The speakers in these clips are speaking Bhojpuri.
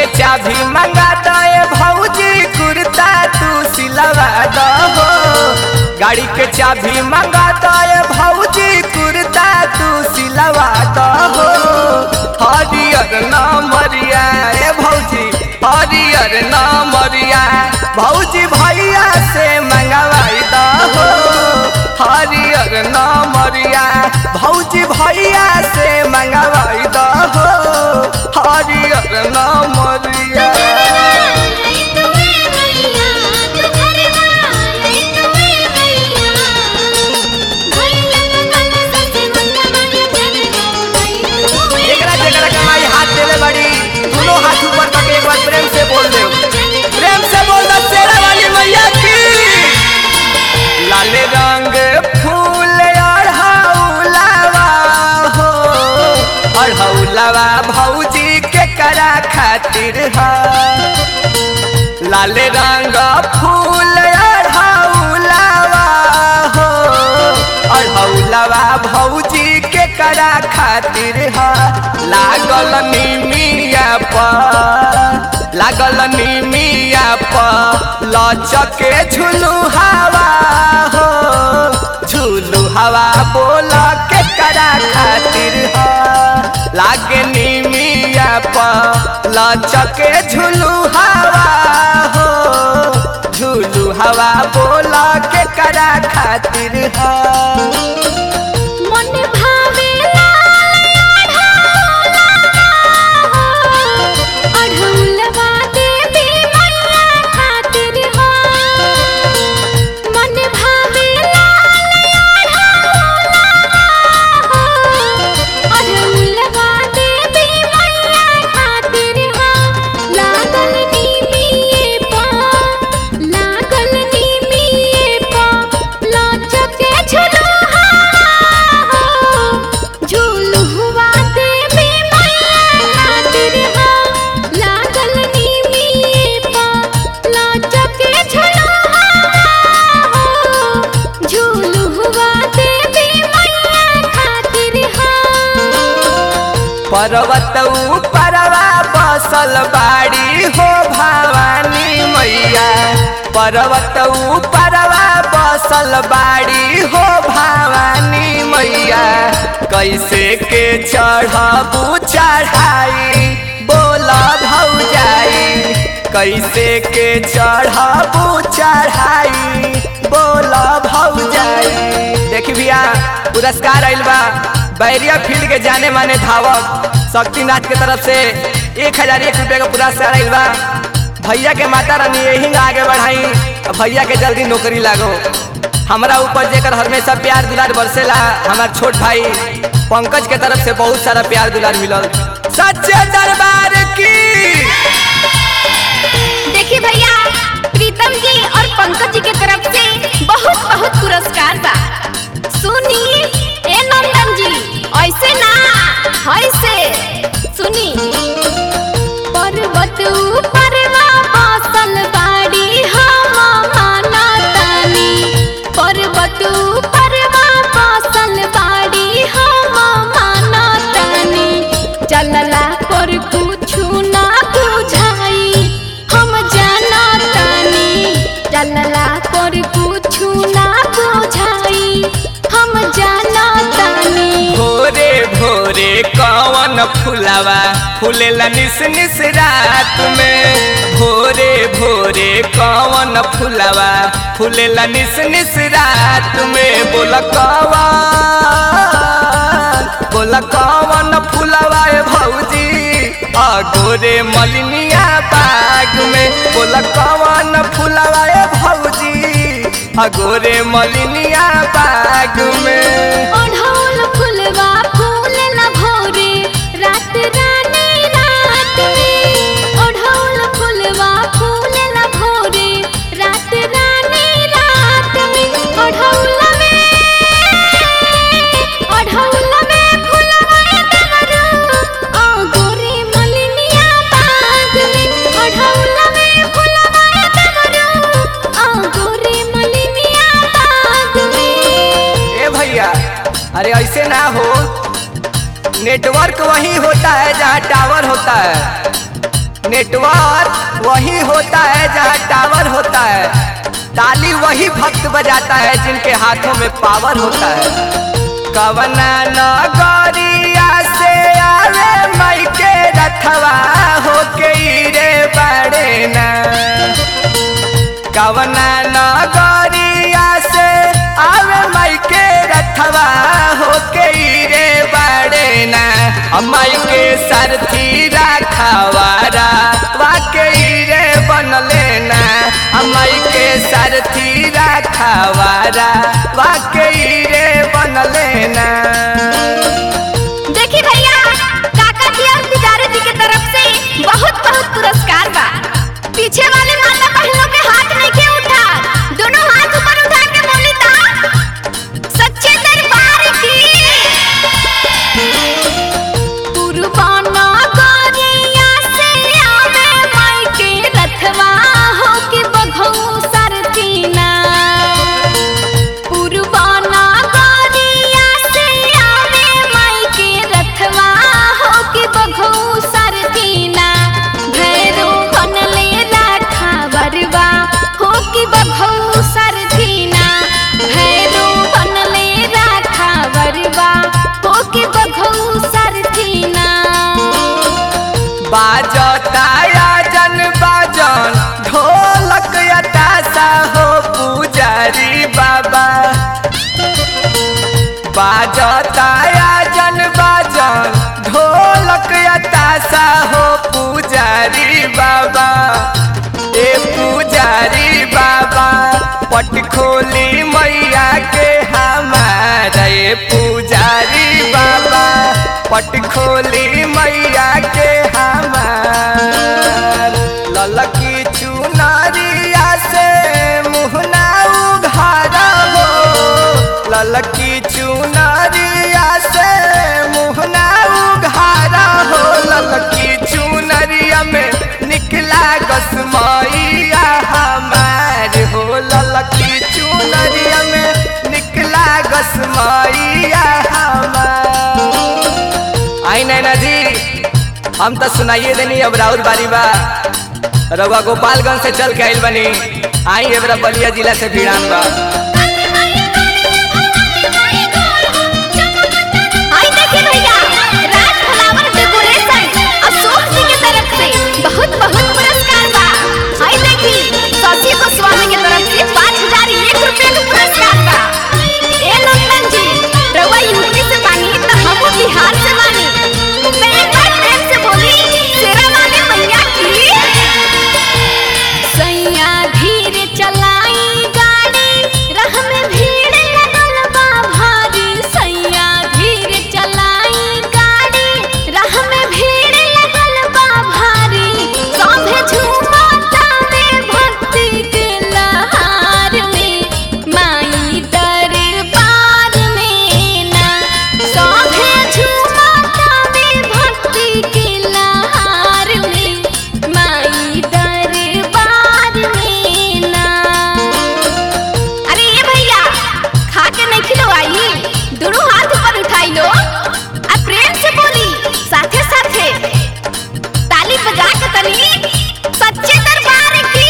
चाबी मंगा दे भौजी कुर्ता तू सिलवा दहो गाड़ी के चाबी मंगा दे भौजी कुर्ता तू सिलवा दहो हरियर नामरिया ए भौजी हरियर नामरिया भौजी भैया से मंगवाई दहो हरियर नामरिया भौजी भैया से मंगवाई दहो हरियर नामरिया एकरा जेकरा कमाई हाथ देले बड़ी दोनों हाथ ऊपर करके एक बार प्रेम से बोल दे प्रेम से बोल दो शेरा वाली मैया की लाल रंग फूल अढ़ौलावा हो अढ़ौलावा भौजी के करा खातिर है लाल रंग फूल अढ़ौलावा हो अढ़ौलावा भौजी के करा खातिर है लागल निमिया पर लागल निमिया पर लचके झुलू हवा हो झुलू हवा बोल के करा खातिर है लागे निमिया पर लचके झुलू हवा हो झुलू हवा बोल के करा खातिर है मन भावेला अढ़ौलवा देवी मैया खातिर हो मन भावेला अढ़ौलवा देवी मैया खातिर हो लागल नीमिए पा लागल नीमिए पा लचके झुलुहा झुलुआ देवी मैया खातिर हो लागल नीमिए पा लचके झुलुहा झुलुआ देवी मैया खातिर हो पर्वत परवा बसल बाड़ी हो भवानी मैया पर्वत परवा बसल बाड़ी हो भवानी मैया कैसे के चढ़बू चढ़ाई बोल भौजाई कैसे के चढ़बू चढ़ाई बोल भौजाई देखी भैया पुरस्कार आइल बा बैरिया फील्ड के जाने माने धावक शक्तिनाथ के तरफ से एक हजार एक रुपये का पुरस्कार आइल बा भैया के माता रानी यही आगे बढ़ाई और भैया के जल्दी नौकरी लागो हमारा ऊपर जेकर हमेशा प्यार दुलार बरसेला हमार छोट भाई पंकज के तरफ से बहुत सारा प्यार दुलार मिलल सच्चे दरबार की देखिए भैया प्रीतम जी और पंकज जी के तरफ से बहुत बहुत पुरस्कार बा सुनी ए नंदन जी ऐसे ना ऐसे सुनी पर्वत ऊपर बसल बाड़ी हम माना तानी पर्वत ऊपर बसल बाड़ी हम माना तानी चलला पर कुछु ना बुझाई हम जाना तानी चलला पर कुछु ना बुझाई हम जाना तानी भोरे भोरे कवन फुलावा फूलेला निस निस रात में भोरे भोरे कवन फुलावा फूलेला निस निस रात में बोल कवन बोल कवन फुलावा ए भौजी अगोरे मलिनिया बाग में बोल कवन फुलावा ए भौजी अगोरे मलिनिया बाग में ओढ़ौल फुलवा फूलेला भोरे रात रानी रात में ओढ़ौल फुलवा फूलेला भोरे रात रानी रात में ओढ़ौल में ओढ़ौल में फुलवा डमरू आ गोरे मलिनिया बाग में ओढ़ौल में फुलवा डमरू आ गोरे मलिनिया बाग में ए भैया अरे ऐसे ना हो नेटवर्क वही होता है जहाँ टावर होता है नेटवर्क वही होता है जहाँ टावर होता है ताली वही भक्त बजाता है जिनके हाथों में पावर होता है कवना नगरिया से आवे मई के रथवा होके रे बड़े ना कवना नगरिया से आवे मई के रथवा होके रे बड़े ना अम्माई के सरथी राखवारा वाके रे बनले ना अम्माई के सरथी राखवारा वाके रे बनले ना देखी भैया काका जी और पुजारी जी की तरफ से बहुत बहुत पुरस्कार बा पीछे वाले माता बहनों के हाथ नहीं के उठा दोनों हाथ ऊपर उठा के बोली ता सच्चे दरबार की कुर्बाना गरिया से आवे माई के रथवा हो के बघऊ सरतीना पुरबाना गरिया से आवे माई के रथवा हो के बघऊ सरतीना भैरो बनले राखा बरवा हो के बघऊ सरतीना भैरो बनले राखा बरवा हो के बघऊ सरतीना बाजता जन बाजन ढोलक यतासा हो पुजारी बाबा बाजता जन बाजन ढोलक यतासा हो पुजारी बाबा ए पुजारी बाबा पट खोली मैया के हमारा ए पुजारी बाबा पट खोली मैया के हमार ललकी चुनरिया से मुहना उघारा हो ललकी चुनरिया से मुहना उघारा हो ललकी चुनरिया में निकला गसमैया हमार हो ललकी चुनरिया में निकला गसमैया हमार आई नैना जी हम तो सुनाइए देनी अब राउर बारी बा रउआ गोपालगंज से चल के आइल बनी आई एबरा बलिया जिला से भिड़ान बा आई देखिए भैया राज फ्लावर डेकोरेशन अशोक जी की तरफ से बहुत बहुत पुरस्कार बा आई देखी शशि गोस्वामी की तरफ से पाँच हजार एक रुपए का पुरस्कार बा ए नंदन जी रउआ यूपी से बानी तो हम बिहार से बानी तो एक बार प्रेम से बोली शेरा वाली मैया की सैया धीरे चलाई गाड़ी राह में भीड़ लगल बा भारी सैया धीरे चलाई गाड़ी राह में भीड़ लगल बा भारी सभे झूमता में भक्ति के लहार में माई दरबार में ना सभे झूमता में भक्ति के लहार में माई दरबार में ना अरे ये भैया खा के नहीं खिलवाई दोनों हाथ ऊपर उठाई लो आ प्रेम से बोली साथे साथे ताली बजा के तनी सच्चे दरबार की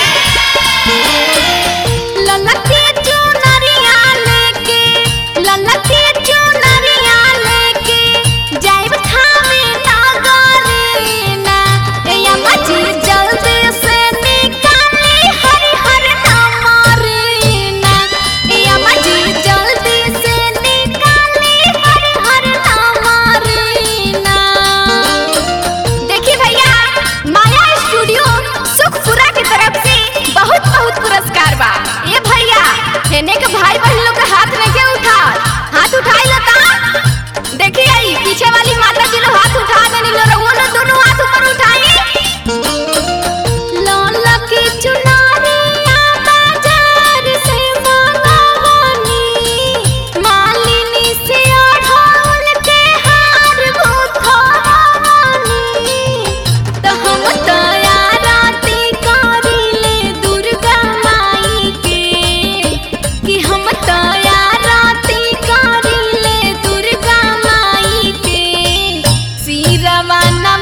ललकी चुनरिया लेके ललकी चुनरिया लेके जाइब थामे नागरे ना ए अम्मा जी जल्दी से निकाले हरि हर नाम रे ना ए अम्मा जी जल्दी से निकाले हरि हर नाम रे ना देखिए भैया माया स्टूडियो सुखपुरा की तरफ से बहुत बहुत पुरस्कार बा ये भैया हेने के भाई बहन लोग के हाथ में के उठा हाथ उठाई लता देखिए आई पीछे वाली माता जी लोग हाथ उठा देनी लो रहुओ लोग दोनों हाथ ऊपर उठाई लाला की चुनारिया बाजार से मंगवानी मालिनी से ओढ़ौल के हार भूखवानी तो हम तया राती करिले दुर्गा माई के कि हम तया राती करिले दुर्गा माई के सिरवा